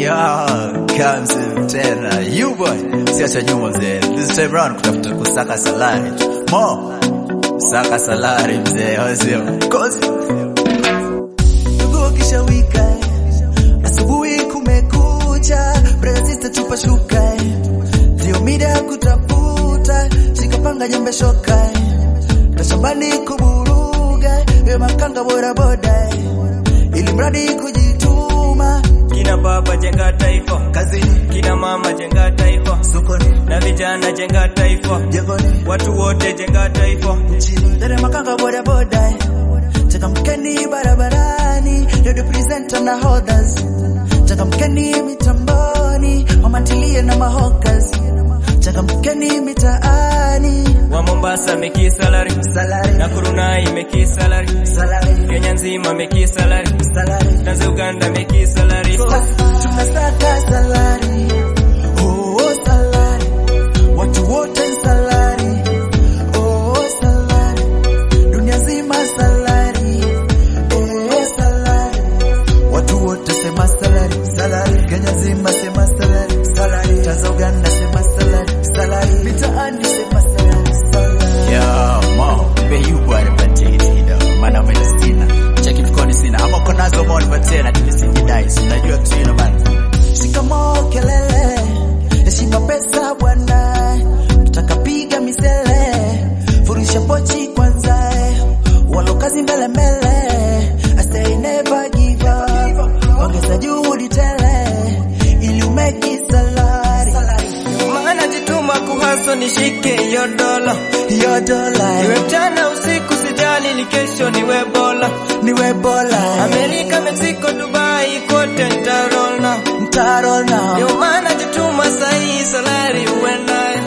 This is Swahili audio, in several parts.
Yo, comes tena you boy, siacha nyuma mzee. This time round kutafuta kusaka salari mo saka salari mzee, wasio kozi Ndugu kisha wika asubuhi kumekucha, brother sister tupa shuka, ndio mida ya kutafuta, shikapanga jembe shoka, na shambani kuburuga, we makanga bora boda, ili mradi kujituma Kina baba jenga taifa, kazini, kina mama jenga taifa, sokoni, na vijana jenga taifa, jengoni, watu wote jenga taifa. nchini, dere makanga boda boda, changamkeni barabarani, radio presenter na holders, changamkeni mitamboni, wamantilie na mahokas, changamkeni mitaani, Wa Mombasa meki salary, salari, Nakuru nai meki salary, salari, Kenya nzima meki salary, salari, Tanzania Uganda meki salary. tunasaka salari, oh salari, watu wote salari, oh salari, dunia nzima salari, eh salari, watu wote sema salari, salari, Kenya nzima sema salari, salari, Tanzania Uganda sema salari, salari, mitaani sema salari, salari. Yo, mo, be you boy nipatie hiti kidogo, maana mimi sina. Cheki mfukoni sina. Ama uko nazo mo nipatie na nimesijidai. Si unajua kitu hilo bana. Shikamoo kelele, heshima pesa bwana, tutakapiga misele, furisha pochi kwanza, walo kazi mbele mbele, I say never give up, ongeza juhudi tele, ili umeki salari, Maana jituma kuhaso nishike hiyo dola, hiyo dola iwe mchana usiku sijali, ni kesho niwe bola. niwe bola, Amerika, Mexico, Dubai, kote nitarola. mtaro na Ndio maana jituma sahi, salari uendaye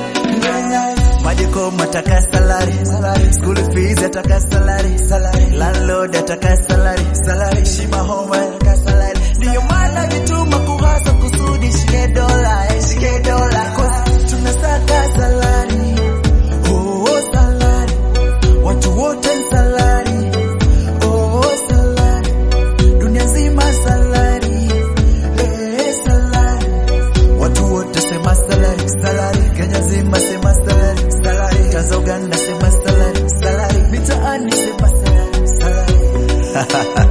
Majukumu ataka salari, salari. School fees ataka salari, salari. Landlord ataka salari, salari. Shima home ataka salari. Ndio maana jituma kuhasa kusudi shike dola, eh, shike dola. Cause tunasaka salari. Oh, salari. Watu wote salari. Oh, salari. Dunia nzima salari. Eh, salari. Watu wote sema salari, salari. Kenya nzima sema salari, salari. Tanzania Uganda sema salari, salari. Mitaani sema salari, salari.